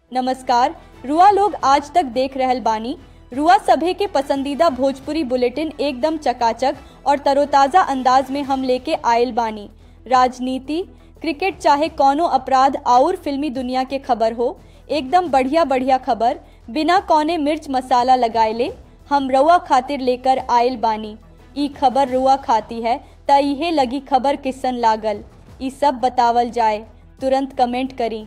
नमस्कार रुआ लोग आज तक देख रहल बानी रुआ सभे के पसंदीदा भोजपुरी बुलेटिन एकदम चकाचक और तरोताजा अंदाज में हम लेके आयल बानी राजनीति क्रिकेट चाहे कौनो अपराध और फिल्मी दुनिया के खबर हो एकदम बढ़िया बढ़िया खबर बिना कौने मिर्च मसाला लगाएले हम रुआ खातिर लेकर आयल बानी ई खबर रुआ खाती है त इहे लगी खबर किसन लागल ई सब बतावल जाए तुरंत कमेंट करी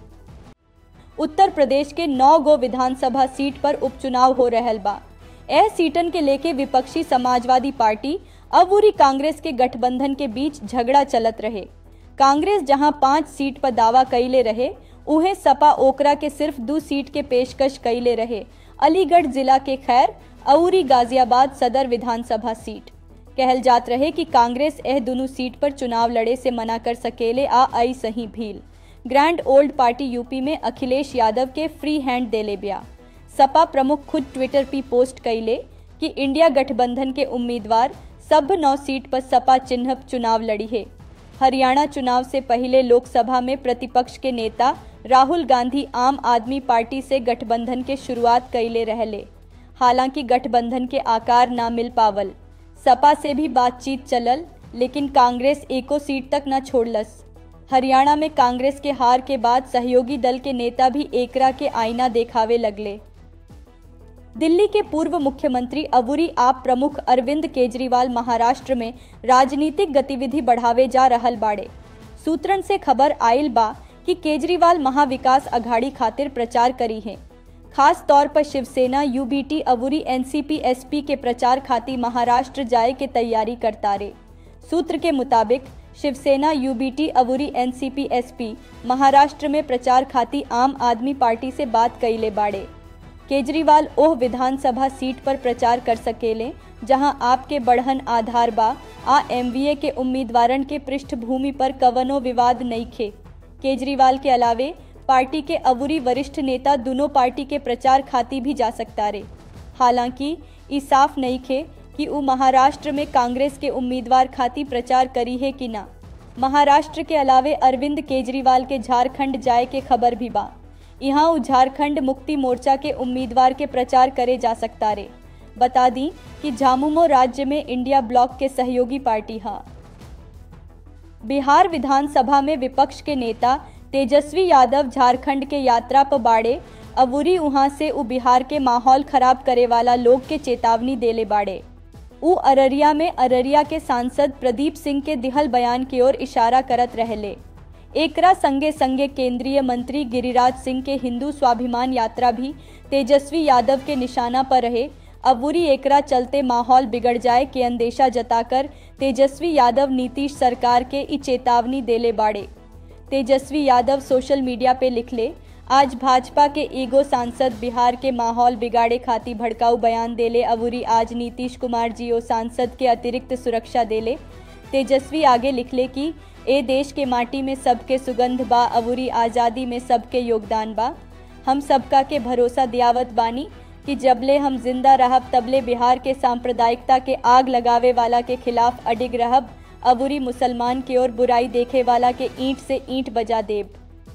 उत्तर प्रदेश के नौ गो विधानसभा सीट पर उपचुनाव हो रहल बा यह सीटन के लेके विपक्षी समाजवादी पार्टी अबूरी कांग्रेस के गठबंधन के बीच झगड़ा चलत रहे कांग्रेस जहां पांच सीट पर दावा कैले रहे उहे सपा ओकरा के सिर्फ दो सीट के पेशकश कैले रहे अलीगढ़ जिला के खैर अउरी गाजियाबाद सदर विधानसभा सीट कहल जात रहे कि कांग्रेस यह दोनों सीट पर चुनाव लड़े से मना कर सकेले आ आई सही भील ग्रैंड ओल्ड पार्टी यूपी में अखिलेश यादव के फ्री हैंड देले बिया सपा प्रमुख खुद ट्विटर पे पोस्ट कैले कि इंडिया गठबंधन के उम्मीदवार सब नौ सीट पर सपा चिन्ह चुनाव लड़ी है हरियाणा चुनाव से पहले लोकसभा में प्रतिपक्ष के नेता राहुल गांधी आम आदमी पार्टी से गठबंधन के शुरुआत कैले रहले हालांकि गठबंधन के आकार ना मिल पावल सपा से भी बातचीत चलल लेकिन कांग्रेस एको सीट तक न छोड़लस हरियाणा में कांग्रेस के हार के बाद सहयोगी दल के नेता भी एकरा के आईना देखावे लगले दिल्ली के पूर्व मुख्यमंत्री अबूरी आप प्रमुख अरविंद केजरीवाल महाराष्ट्र में राजनीतिक गतिविधि बढ़ावे जा रहल बाड़े सूत्रन से खबर आयल बा कि केजरीवाल महाविकास अघाड़ी खातिर प्रचार करी है खास तौर पर शिवसेना यूबीटी अबूरी एनसीपी एसपी के प्रचार खातिर महाराष्ट्र जाए के तैयारी करता रे सूत्र के मुताबिक शिवसेना यूबीटी अबूरी एनसीपी एसपी महाराष्ट्र में प्रचार खातिर आम आदमी पार्टी से बात कैले बाड़े केजरीवाल ओह विधानसभा सीट पर प्रचार कर सकेले जहां आपके बढ़हन आधार बा आ एमवीए के उम्मीदवारन के पृष्ठभूमि पर कवनो विवाद नहीं खे केजरीवाल के अलावे पार्टी के अबूरी वरिष्ठ नेता दोनों पार्टी के प्रचार खाती भी जा सकता रे हालांकि ई साफ नहीं खे कि उ महाराष्ट्र में कांग्रेस के उम्मीदवार खाती प्रचार करी है कि ना महाराष्ट्र के अलावे अरविंद केजरीवाल के झारखंड जाए के खबर भी बा यहाँ उ झारखंड मुक्ति मोर्चा के उम्मीदवार के प्रचार करे जा सकता रे बता दी कि झामुमो राज्य में इंडिया ब्लॉक के सहयोगी पार्टी हा बिहार विधानसभा में विपक्ष के नेता तेजस्वी यादव झारखंड के यात्रा पर बाड़े अबूरी वहां से उ बिहार के माहौल खराब करे वाला लोग के चेतावनी देले बाड़े उ अररिया में अररिया के सांसद प्रदीप सिंह के दिहल बयान की ओर इशारा करत रहले एकरा संगे संगे केंद्रीय मंत्री गिरिराज सिंह के हिंदू स्वाभिमान यात्रा भी तेजस्वी यादव के निशाना पर रहे अबूरी एकरा चलते माहौल बिगड़ जाए के अंदेशा जताकर तेजस्वी यादव नीतीश सरकार के ई चेतावनी देले बाड़े तेजस्वी यादव सोशल मीडिया पे लिखले आज भाजपा के ईगो सांसद बिहार के माहौल बिगाड़े खाती भड़काऊ बयान देले अबूरी आज नीतीश कुमार जी ओ सांसद के अतिरिक्त सुरक्षा देले तेजस्वी आगे लिखले कि ए देश के माटी में सबके सुगंध बा अबूरी आज़ादी में सबके योगदान बा हम सबका के भरोसा दियावत बानी कि जबले हम जिंदा रहब तबले बिहार के सांप्रदायिकता के आग लगावे वाला के खिलाफ अडिग रहब अबूरी मुसलमान की ओर बुराई देखे वाला के ईंट से ईंट बजा देब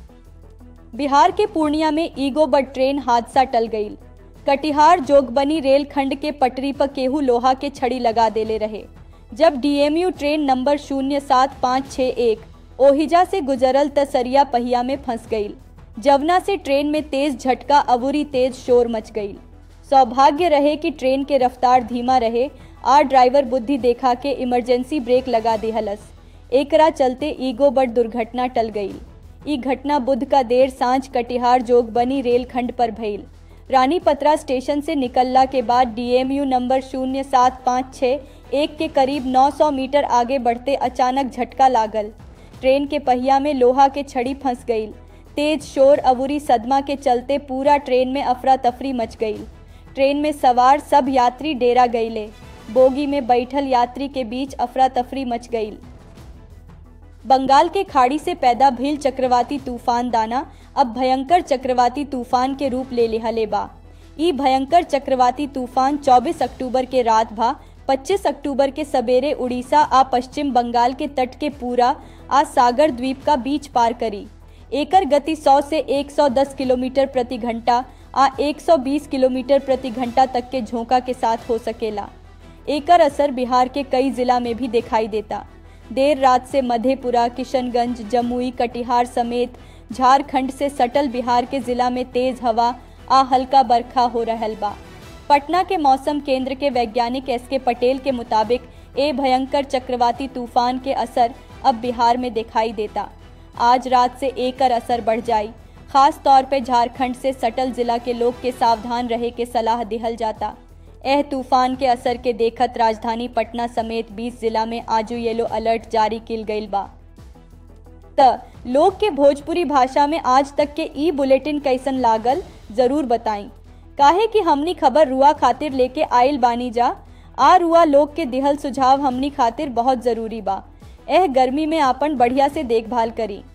बिहार के पूर्णिया में ईगो बड ट्रेन हादसा टल गई कटिहार जोगबनी रेल खंड के पटरी पर केहू लोहा के छड़ी लगा देले रहे जब डीएमयू ट्रेन नंबर शून्य सात पाँच छः एक ओहिजा से गुजरल तसरिया पहिया में फंस गई जवना से ट्रेन में तेज झटका अबूरी तेज शोर मच गई सौभाग्य रहे कि ट्रेन के रफ्तार धीमा रहे आ ड्राइवर बुद्धि देखा के इमरजेंसी ब्रेक लगा दिहलस एकरा चलते ईगो बड दुर्घटना टल गई ई घटना बुध का देर सांझ कटिहार जोगबनी रेलखंड पर भइल रानी पत्रा स्टेशन से निकलला के बाद डीएमयू नंबर शून्य सात पाँच छः एक के करीब 900 मीटर आगे बढ़ते अचानक झटका लागल ट्रेन के पहिया में लोहा के छड़ी फंस गई तेज शोर अबूरी सदमा के चलते पूरा ट्रेन में अफरा तफरी मच गई ट्रेन में सवार सब यात्री डेरा गईले बोगी में बैठल यात्री के बीच अफरा तफरी मच गई बंगाल के खाड़ी से पैदा भील चक्रवाती तूफान दाना अब भयंकर चक्रवाती तूफान के रूप ले लिहले बा ई भयंकर चक्रवाती तूफान 24 अक्टूबर के रात भा 25 अक्टूबर के सवेरे उड़ीसा आ पश्चिम बंगाल के तट के पूरा आ सागर द्वीप का बीच पार करी एकर गति 100 से 110 किलोमीटर प्रति घंटा आ 120 किलोमीटर प्रति घंटा तक के झोंका के साथ हो सकेला एकर असर बिहार के कई जिला में भी दिखाई देता देर रात से मधेपुरा किशनगंज जमुई कटिहार समेत झारखंड से सटल बिहार के जिला में तेज हवा आ हल्का बरखा हो रहल बा पटना के मौसम केंद्र के वैज्ञानिक एस के पटेल के मुताबिक ए भयंकर चक्रवाती तूफान के असर अब बिहार में दिखाई देता आज रात से एकर असर बढ़ जाई खास तौर पे झारखंड से सटल जिला के लोग के सावधान रहे के सलाह दिहल जाता एह तूफान के असर के देखत राजधानी पटना समेत 20 जिला में आजू येलो अलर्ट जारी किल गईल बा त लोग के भोजपुरी भाषा में आज तक के ई बुलेटिन कैसन लागल जरूर बताई काहे कि हमनी खबर रुआ खातिर लेके आइल बानी जा आ रुआ लोग के दिहल सुझाव हमनी खातिर बहुत जरूरी बा एह गर्मी में आपन बढ़िया से देखभाल करी